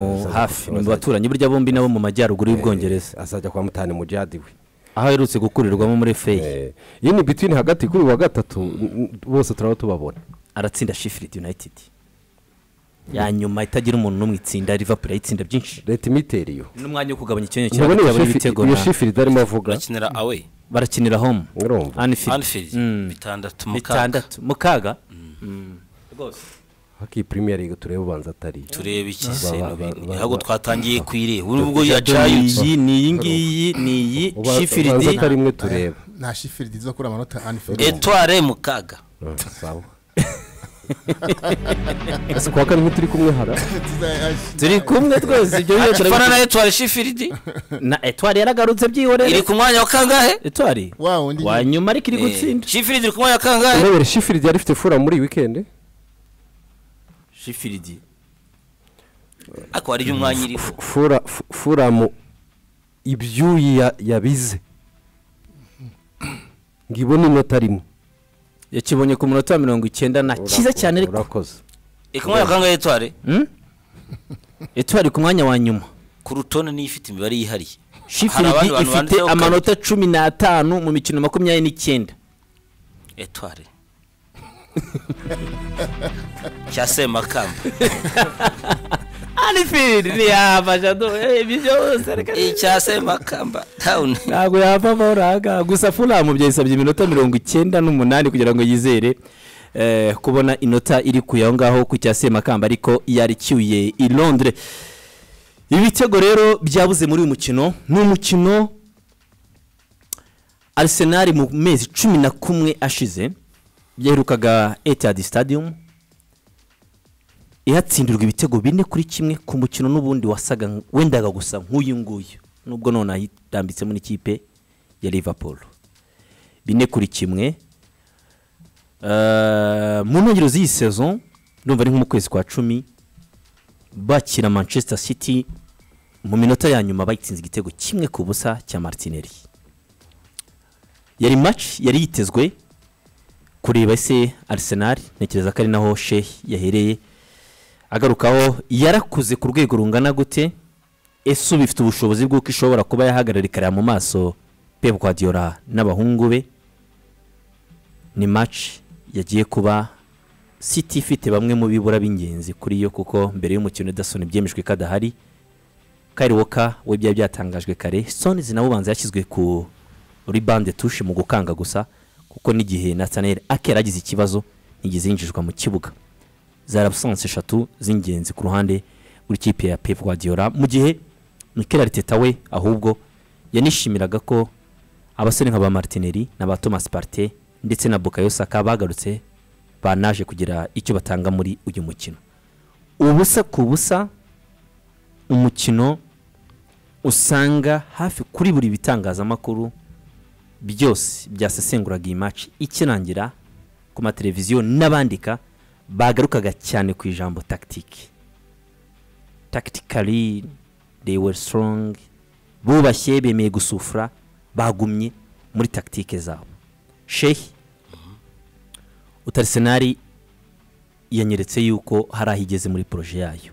Musaza hafi kuko mu baturanyi burya bombi nabo mu majyaruguru y'ubwongereza azajya kwa mutani mu jihadi we aho aherutse gukurirwamo muri feyi Eh, iyi ni bitini hagati kuri uyu wa gatatu n- n- bose turaba tubabona aratsinda shifiridi yunayitidi ya nyuma itagira umuntu n'umwe itsinda rivapuro ayitsinda byinshi leta imitera iyo n'umwanya wo kugabanya icyanya cyabo ntubona iyo cyaba shifi- ibitego iyo na- shifiridi arimo avuga bakinira awe barakinira homu urumva anifidi anfield bitandatu mukaga bitandatu mukaga haki premier league turebe ubanza atari iyo. turebe iki Ba- se ba- ba- no bindi. ba- ntabwo ba- twatangiye ku ire urubwo yacayutse iyi ni iyi ngiyi ni iyi Uba- ubanza shifiridi atari imwe tureba nta shifiridi zo kuri amanota anifiridi etware mukaga sawa ese kuwa kane turi kumwe hara turi kumwe twese ibyo biba fana na turabikora etware shifiridi na etwari yaragarutse byihorere iri ku mwanya wa kangahe etwari wa wundi wa nyuma ariko iri gutsinda shifiridi iri ku mwanya wa kangahe urebera shifiridi yari ifite fura muri iyi weekend shifiridi ariko hari umwanya iriho fura fu- furamu ibyuyi ya- yabize ngibona inota rimwe yakibonye ku munota wa mirongo icyenda na cyiza cyane ariko urakoze iri ku mwanya wa kangahe etware etwari ku mwanya wa nyuma ku rutonde niyo ifite imibare yihariye shifiridi abandi bantu ifite banditseho kabiri. amanota cumi n'atanu mu mikino makumyabiri n'icyenda etware cya semakamba anifiridi ntiyafasha ibyo byose reka icya semakamba tawuni ntabwo yapfa amafaranga gusa furamu byayisabye iminota mirongo icyenda n'umunani kugira ngo yizere eh, kubona inota iri ku aho ngaho ku cya semakamba ariko yaricyuye i londres ibitego rero byabuze muri uyu mukino ni umukino arisenali mu mezi cumi na kumwe ashize yaherukaga etiyadi stadium ihatsindirwa ibitego bine kuri kimwe ku mukino n'ubundi wasaga nk- wendaga gusa nk'uyu nguyu nubwo none ayitambitsemo n'ikipe ya liverpool bine kuri kimwe Eh, mu ntangiriro z'iyi saison ndumva ari nko mu kwezi kwa cumi bakira manchester city mu minota ya nyuma bayitsinze igitego kimwe ku busa cya martinelli yari match yari yitezwe kureba ese arsenal ntekereza ko ari naho shehi yahereye agarukaho yarakuze ku rwego rungana gute ese ubu ifite ubushobozi bw'uko ishobora kuba yahagarara ikareba mu maso pep guardiola n'abahungu be ni match yagiye kuba city ifite bamwe mu bibura b'ingenzi kuri yo kuko mbere y'umukino edison byemejwe ko adahari kari woka we byari byatangajwe kare sonizi nawe ubanza yashyizwe ku ribande tushe mu gukanga gusa kuko n'igihe nataneri ake yaragize ikibazo ntigeze yinjizwa mu kibuga zari abusansi eshatu z'ingenzi ku ruhande rw'ikipe ya pep guardiola mu gihe mikel ariteta we ahubwo yanishimiraga ko abasore nka ba martinelli na ba thomas parte ndetse na bukayo saka bagarutse banaje kugira icyo batanga muri uyu mukino ubusa ku busa umukino usanga hafi kuri buri bitangazamakuru byose byasesenguraga iyi maci ikirangira ku mateleviziyo n'abandika bagarukaga cyane ku ijambo tactique tactically they were strong bubashye bemeye gusufura bagumye muri tactique zabo shehi utarisenari yanyeretse yuko hari aho igeze muri poroje yayo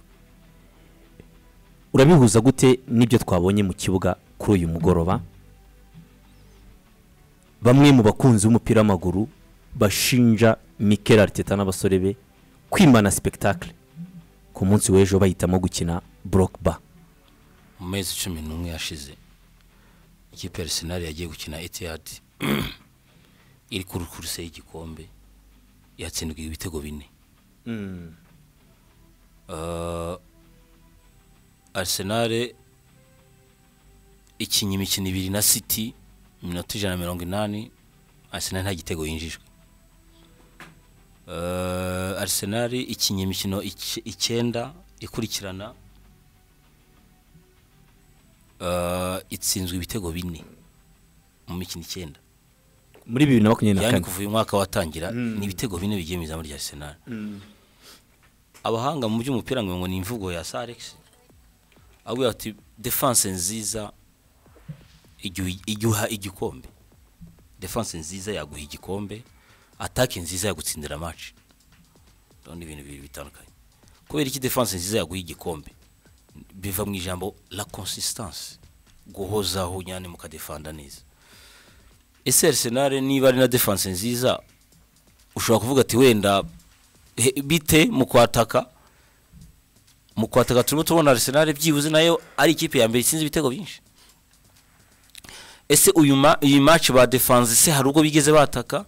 urabihuza gute n'ibyo twabonye mu kibuga kuri uyu mugoroba bamwe mu bakunzi b'umupira w'amaguru bashinja Mikel Arteta n'abasore be kwimana spectacle ku munsi w'ejo bahitamo gukina Brockba mu mezi cumi n'umwe yashize ikipe ya arsenal yagiye gukina etihad iri ku rukuruse y'igikombe yatsindwa ibitego bine Ah, arsenal ikinnye imikino ibiri na city iminota ijana na mirongo inani arsenal nta gitego yinjijwe Ah, arsenal ikinnye imikino ic- icyenda ikurikirana Ah, itsinzwe ibitego bine mu mikino icyenda muri bibiri na makumyabiri na yani kane kuva uyu mwaka watangira ni ibitego bine bigiye mu izamu rya arsenal abahanga mu by'umupira ngo ngo ni imvugo ya sir alex avuga ati defense nziza igihe- igihe uha igikombe defense nziza yaguha igikombe atake nziza yagutsindira match rero ni ibintu bibiri bitandukanye kubera iki defense nziza yaguha igikombe biva mu ijambo la consistancy guhozaho nyane mukadefanda neza ese arisenali niba ari na defanse nziza ushobora kuvuga ati wenda he- bite mu kwataka mu kwataka turimo tubona arisenali byibuze nayo ari ikipe ya mbere itsinze ibitego byinshi ese uyu ma- iyi maci badefanze se hari ubwo bigeze bataka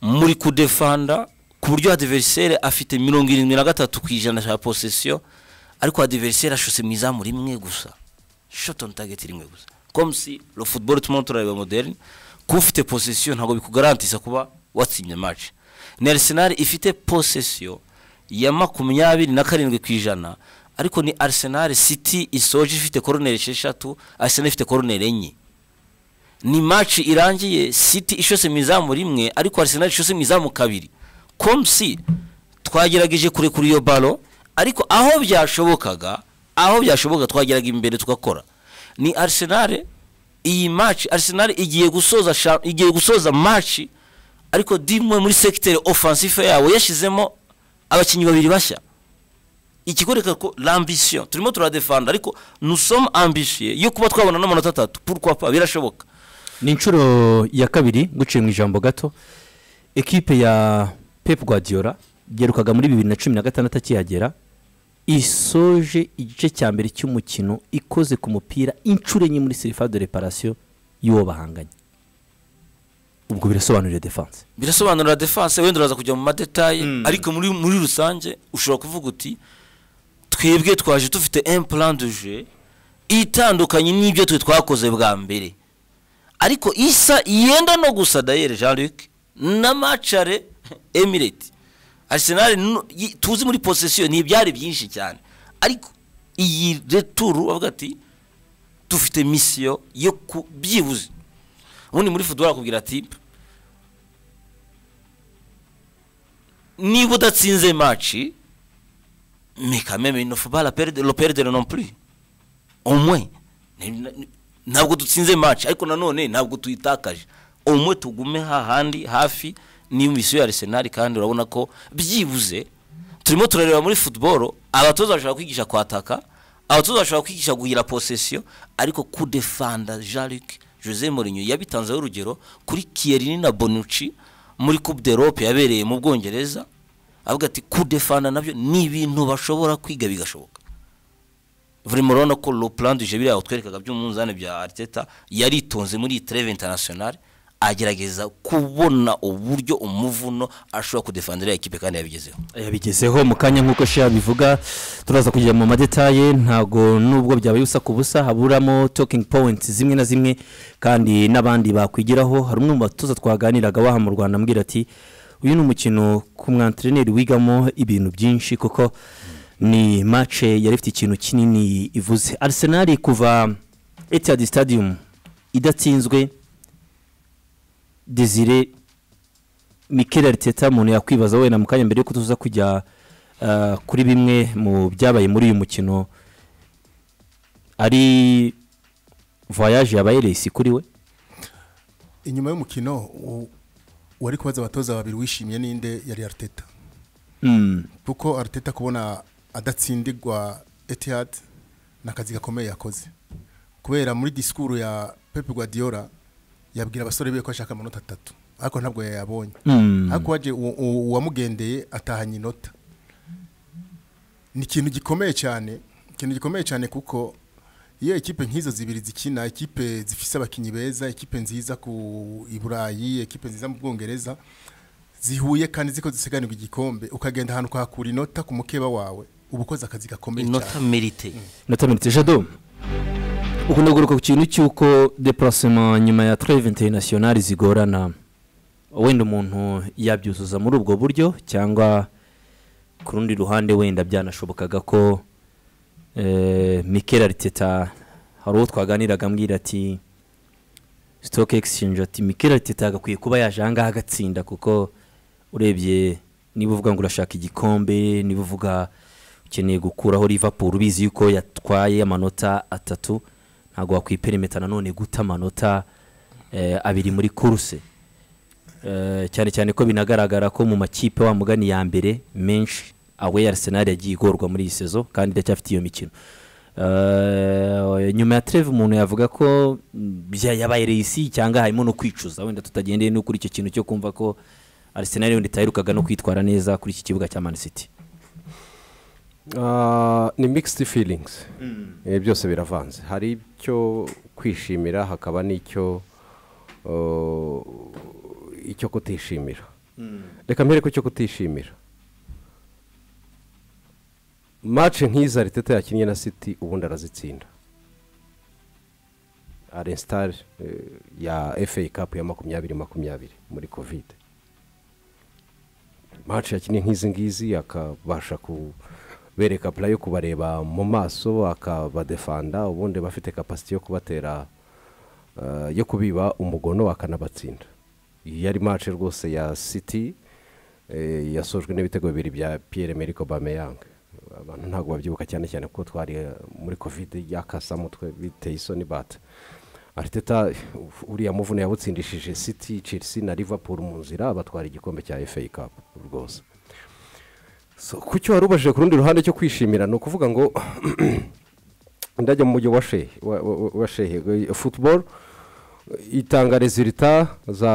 muri kudefanda ku buryo adiveriseri afite mirongo irindwi na gatatu ku ijana cya posesiyo ariko adiveriseri ashuse mu izamu rimwe gusa shot on target rimwe gusa comme si le football turimo turareba moderne kuba ufite posesiyo ntabwo bikugarantisa kuba watsinye maci ni arisenali ifite posesiyo ya makumyabiri na karindwi ku ijana ariko ni arisenali siti isoje ifite koroneri esheshatu arisenali ifite koroneri enye ni match irangiye City ishose mu izamu rimwe ariko Arsenal ishose mu izamu kabiri komsi twagerageje kure kuri iyo balo ariko aho byashobokaga aho byashoboka twageraga imbere tugakora ni Arsenal iyi match Arsenal igiye gusoza sha- igiye gusoza match ariko dimwe muri secteur offensive yawe yashizemo abakinnyi babiri bashya ikikwereka ko l'ambition turimo turadefanda ariko nous sommes ambitieux yo kuba twabona n'amanota atatu pourquoi pas birashoboka ni inshuro ya kabiri guciye mu ijambo gato ekipe ya pepu guardiola yerukaga muri bibiri na cumi na gatandatu akihagera isoje igice cya mbere cy'umukino ikoze ku mupira inshuro enye muri serifa de reparasiyo y'uwo bahanganye ubwo birasobanuriye defanse birasobanura defanse wenda uraza kujya mu madetaye ariko muri muri rusange ushobora kuvuga uti twebwe twaje dufite un plan de jeu itandukanye n'ibyo twe twakoze bwa mbere ariko isa yenda no gusa dayere jean luc na macare emirate arsenal nu- yi- tuzi muri posesiyo ntibyari byinshi cyane ariko iyi returu bavuga ati dufite misiyo yo ku byibuze ubundi muri football bakubwira ati niba udatsinze maci mekameme nofubara loperedere non plus umwe Ni- ni- ntabwo dutsinze maci ariko nanone ntabwo tuyitakaje umwe tugume hahandi hafi n'imisiyo ya arisenali kandi urabona ko byibuze turimo turareba muri futuboro abatoza bashobora kwigisha kwataka abatoza bashobora kwigisha guhira posesiyo ariko kudefanda jean luc jose morinyo yabitanzeho urugero kuri kiyerini na bonuci muri coupe d'Europe yabereye mu bwongereza avuga ati kudefanda nabyo ni ibintu bashobora kwiga bigashoboka vraiment urabona ko le plan du jeu biriya twerekaga by'umunzani bya Arteta yaritonze muri iyi treve international agerageza kubona uburyo umuvuno ashobora kudefandira ekipe kandi yabigezeho yabigezeho mu kanya nk'uko sheya bivuga turaza kujya mu madetaye ntabwo nubwo byabaye ubusa ku busa haburamo talking points zimwe na zimwe kandi n'abandi bakwigiraho hari umwe mu batoza twaganiraga waha mu rwanda ambwira ati uyu ni umukino ku mwantreneri wigamo ibintu byinshi kuko ni mace yari ifite ikintu kinini ivuze arsenal kuva etihad stadium idatsinzwe desire Mikel Arteta umuntu yakwibaza wenda mu kanya mbere yuko tuza kujya uh, kuri bimwe mu byabaye muri uyu mukino ari voyage yabaye resi kuri we inyuma y'umukino u- wari kubaza abatoza babiri wishimye ninde yari ariteta mm. kuko ariteta kubona adatsindirwa etihad ni akazi gakomeye yakoze kubera muri disikuru ya pepe guardiola yabwira abasore be ko ashaka amanota atatu ariko ntabwo yayabonye Mm. ariko waje u- u- uwamugendeye atahanye inota ni ikintu gikomeye cyane ikintu gikomeye cyane kuko iyo ekipe nk'izo zibiri zikina ekipe zifise abakinnyi beza ekipe nziza ku i burayi ekipe nziza mu bwongereza zihuye kandi ziko ziseganirwa igikombe ukagenda ahantu ukahakura inota ku mukeba wawe uba ukoze akazi gakomeye inota cyane merite natamirite jado ukunda kugaruka ku kintu cy'uko deparasema nyuma ya treve interinasiyonari zigorana wenda umuntu yabyuzuza muri ubwo buryo cyangwa ku rundi ruhande wenda byanashobokaga ko eh, mikel ariteta hari uwo twaganiraga ambwira ati stock exchange ati mikel ariteta agakwiye kuba yaje ahangaha agatsinda kuko urebye niba uvuga ngo urashaka igikombe niba uvuga ukeneye gukuraho liverpool ubizi yuko yatwaye amanota atatu ntabwo wakwiperimeta nanone guta amanota eh, abiri muri kuruse Eh, cyane cyane ko binagaragara ko mu makipe wa mugani ya mbere menshi awe Arsenal yagiye igorwa muri iyi sezo kandi iracyafite iyo mikino Eh, nyuma ya treve umuntu yavuga ko mm, bya- yabaye reyisi cyangwa harimo no kwicuza wenda tutagendeye no kuri icyo kintu cyo kumva ko Arsenal wenda itaherukaga no kwitwara neza kuri iki kibuga cya Man City Ah, ni mixed feelings Eh, byose biravanze hari icyo kwishimira hakaba n'icyo uh, icyo kutishimira reka mbere ku cyo kutishimira mace nk'iza ariteta yakinnye na city ubundi arazitsinda arensitari ya efe kapu ya makumyabiri makumyabiri muri kovide mace yakinnye nk'izi ngizi akabasha kubereka pura yo kubareba mu maso akabadefanda ubundi bafite kapasiti yo kubatera eh, yo kubiba umugono akanabatsinda iyi yari mace rwose ya siti yasojwe n'ibitego bibiri bya piyere meriko bameyang abantu ntabwo babyibuka cyane cyane kuko twari eh, muri kovide yakasamutwe biteye isoni bata ariteta uriya muvune yawutsindishije siti chelsea na liverpool mu nzira batwara igikombe cya fa cup rwose So, ku cyo wari ubajije ku rundi ruhande cyo kwishimira ni ukuvuga ngo ndajya mu mujyi wa shehe wa- wa- wa shehe eh, football itanga rezilita za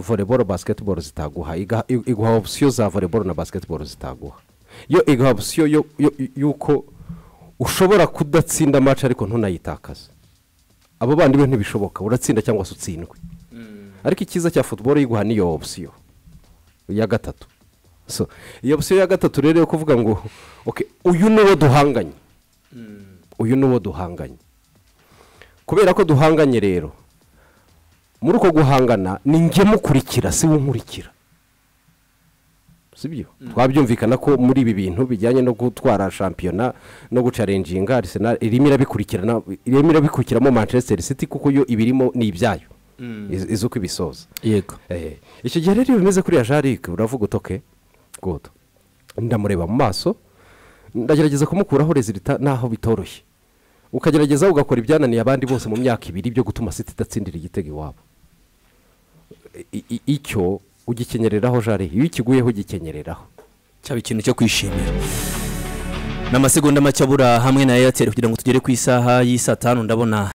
volleyball basketball zitaguha iga- i- iguha opsiyo za volleyball na basketball zitaguha yo iguha opsiyo yo- yo- y'uko ushobora kudatsinda match ariko ntunayitakaze abo bandi be ntibishoboka uratsinda cyangwa se utsindwe ariko icyiza cya football yiguha niyo opsiyo ya gatatu so iyo opsiyo ya gatatu rero yo kuvuga ngo okay, uyu ni wo duhanganye uyu ni wo duhanganye kubera ko duhanganye rero muri uko guhangana ni njye mukurikira si we unkurikira sibyo twabyumvikana ko muri ibi bintu bijyanye no gutwara shampiyona no gucarenjinga arisenal irimo irabikurikirana irimo irabikurikiramo manchester city kuko yo ibirimo ni ibyayo iz- izi uko ibisoza yego Eh, icyo gihe rero iyo bimeze kuriya jarike uravuga utoke gudu ndamureba mu maso ndagerageza kumukuraho rezilita naho bitoroshye ukagerageza ugakora ibyananiye abandi bose mu myaka ibiri byo gutuma siti idatsindira igitego iwabo I- i- icyo ugikenyereraho jari iyo ikiguyeho ugikenyereraho cyaba ikintu cyo kwishimira ni amasegonda make abura hamwe na eyateri kugira ngo tugere ku isaha y'i saa tanu ndabona